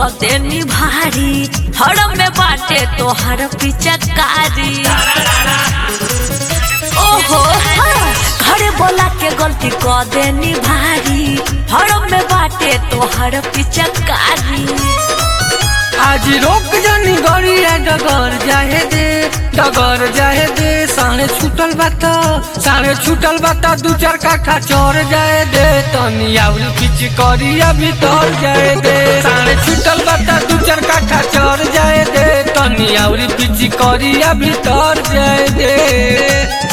देनी भारी हड़म में बाटे तोहर पिचकारी ओहो हाँ, घरे बोला के गलती क देनी भारी हड़म में बाटे तोहर पिचकारी आज रोक जानी गड़िया डगर जाहे दे डगर जाहे दे साढ़े छूटल बात साढ़े छूटल बात दू चार काठा चोर जाए दे तनी आउल किच करिया भीतर जाए दे साढ़े छूटल बात दू चार काठा चोर जाए दे तनी आउल किच करिया भीतर जाए दे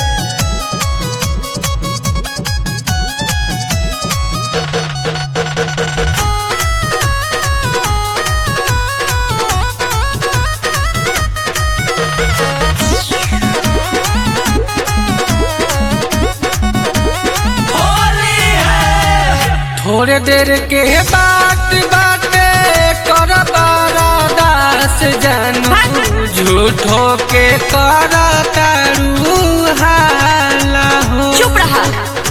थोड़े देर के बात बाटे कर दास जानू झूठो के कर तारू हाला हो चुप रहा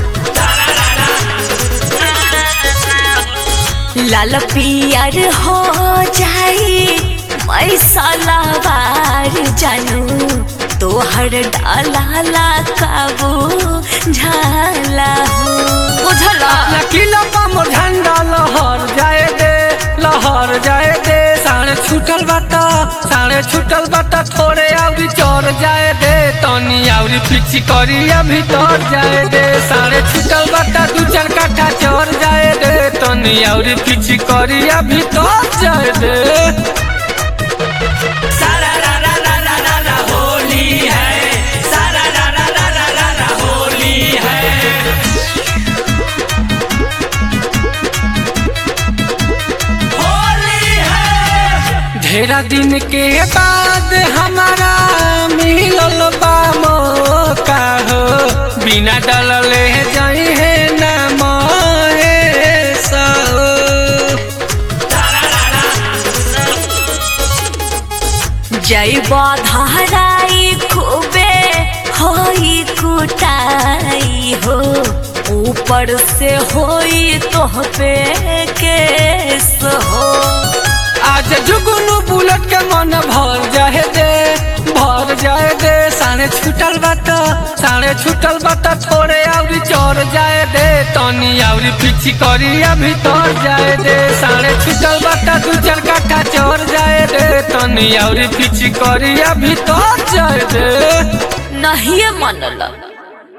लाल पियर हो जाई मैं सलावार जानू तोहर डाला काबू झाला हो बुझला लकीला पामो झंडा लहर जाए दे लहर जाए दे साढ़े छूटल बाता साढ़े छूटल बाता थोड़े आउरी चोर जाए दे तनी आउरी पिछी करिया भीतर जाए दे साढ़े छूटल बाता दू चार काठा चोर जाए दे तनी आउरी पिछी करिया भीतर जाए दे सारा रा रा रा रा रा रा होली है सारा रा रा रा रा रा रा होली है होली है ढेरा दिन के बाद हमारा मिलल बा मौका हो बिना डलले जाई है ना महेश हो। जय धाराई खूबे होई कुटाई हो ऊपर से होई तोह पे केस हो आज जुगनू बुलेट के मन भर जाए दे भर जाए दे साढ़े छूटल बात साढ़े छूटल बात थोड़े आउरी चोर जाए दे तनी आउरी पीछी करिया भीतर जाए दे साढ़े छूटल बात दू चार काठा चोर जाए दे तनी आउरी पीछी करिया भीतर जाए दे नहीं मनल